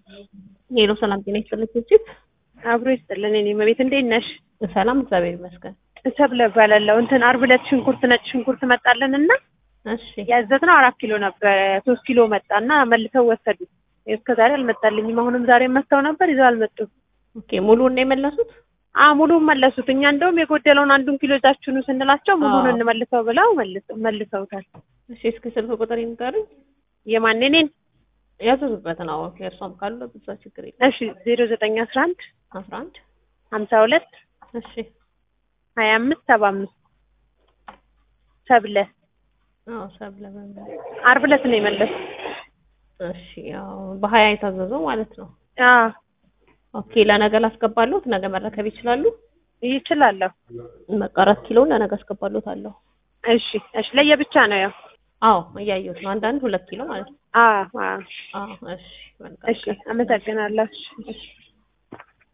ሄሎ ሰላም ጤና ይስጥልኝ ቺፕ አብሮ ይስጥልን። እኔ መቤት እንዴት ነሽ? ሰላም እግዚአብሔር ይመስገን። ሰብለ እባላለሁ። እንትን አርብ ዕለት ሽንኩርት ነጭ ሽንኩርት መጣልን እና እሺ ያዘዝነው አራት ኪሎ ነበር። ሶስት ኪሎ መጣና መልሰው ወሰዱ። እስከ ዛሬ አልመጣልኝም። አሁንም ዛሬ መጥተው ነበር ይዘው አልመጡም። ኦኬ ሙሉውን ነው የመለሱት? አ ሙሉውን መለሱት። እኛ እንደውም የጎደለውን አንዱን ኪሎ ይዛችሁ ኑ ስንላቸው ሙሉውን አዎ። እንመልሰው ብለው መልሰው መልሰውታል። እሺ እስኪ ስልክ ቁጥር ይንገሩኝ። የማን እኔን? ያዘዙበት ነው የእርሷም ካሉ ብዛ ችግር የለም። እሺ ዜሮ ዘጠኝ አስራ አንድ አስራ አንድ ሀምሳ ሁለት እሺ ሀያ አምስት ሰባ አምስት ሰብለ አዎ ሰብለ በምን አርብ ዕለት ነው የመለሱት። እሺ ያው በሀያ የታዘዘው ማለት ነው። አዎ ኦኬ ለነገ ላስገባሉት ነገ መረከብ ይችላሉ። ይችላለሁ። በቃ አራት ኪሎውን ለነገ አስገባሉት አለሁ። እሺ እሺ ለየብቻ ነው ያው አዎ እያየሁት ነው። አንዳንድ ሁለት ኪሎ ማለት ነው። አዎ አዎ አዎ እሺ መልካም እሺ አመሰግናለሁ። እሺ